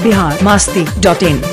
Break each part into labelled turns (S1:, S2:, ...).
S1: Bihar Masti dot in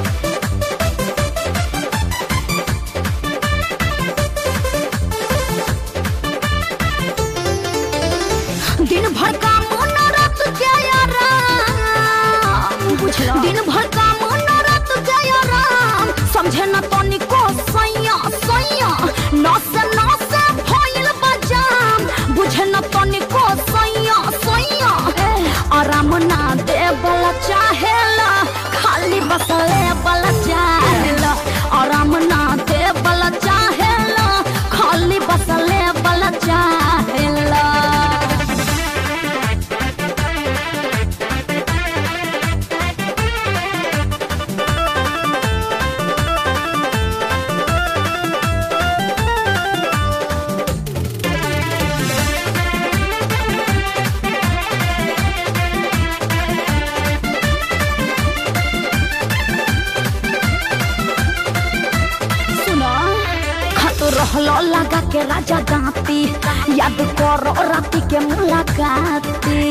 S2: दिन भर का मनोरथ जया राम दिन भर का मनोरथ जया राम समझे न तनिको सैया सैया नस नस भइल बजाम बुझे न तनिको सैया सैया आराम ना दे बला चाहेला खाली बसले बला चाहेला आराम ना दे बला चाहेला खाली बसले बला चाहेला सुनो खत रहलो लगा के राजा दांती याद करो राती के मुलाकाती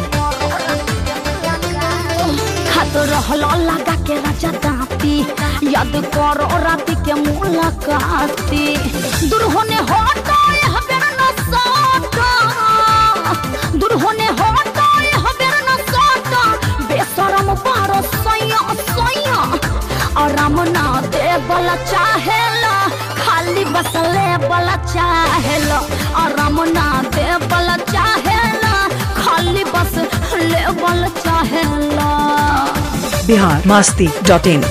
S2: खत रहलो लगा के राजा दांती याद करो राती के मुलाकाती दूर होने होता हबेर न साटा दूर होने होता हबेर न साटा बेसरम पारो सैया सैया आराम ना दे बला चाहेला खाली बसले बला चाहेला आराम ना दे बला चाहेला खाली बस ले बला चाहेला
S1: बिहार मास्ती डॉट इन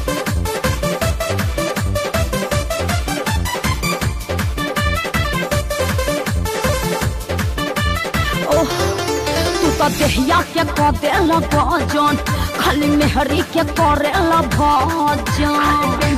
S2: ओह तू तो देहिया के क देला भजन खाली मेहरी के करेला भजन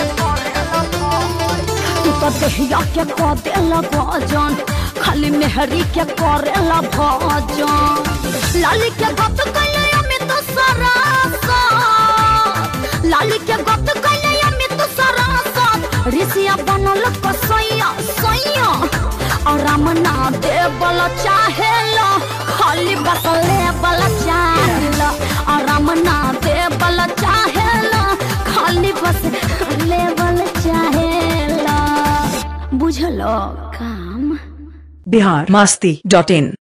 S2: तू तो देहिया के क देला भजन खाली मेहरी के करेला भजन लाली के गत कैले अमित सरासा लाली के गत कैले अमित सरासा ऋषिया बनल कसैया सैया आराम ना दे बल चाहेला खाली बसले बल चाहेला आराम ना दे बल चाहेला खाली बस ले बल चाहेला बुझलो काम
S1: बिहार मास्ती डॉट इन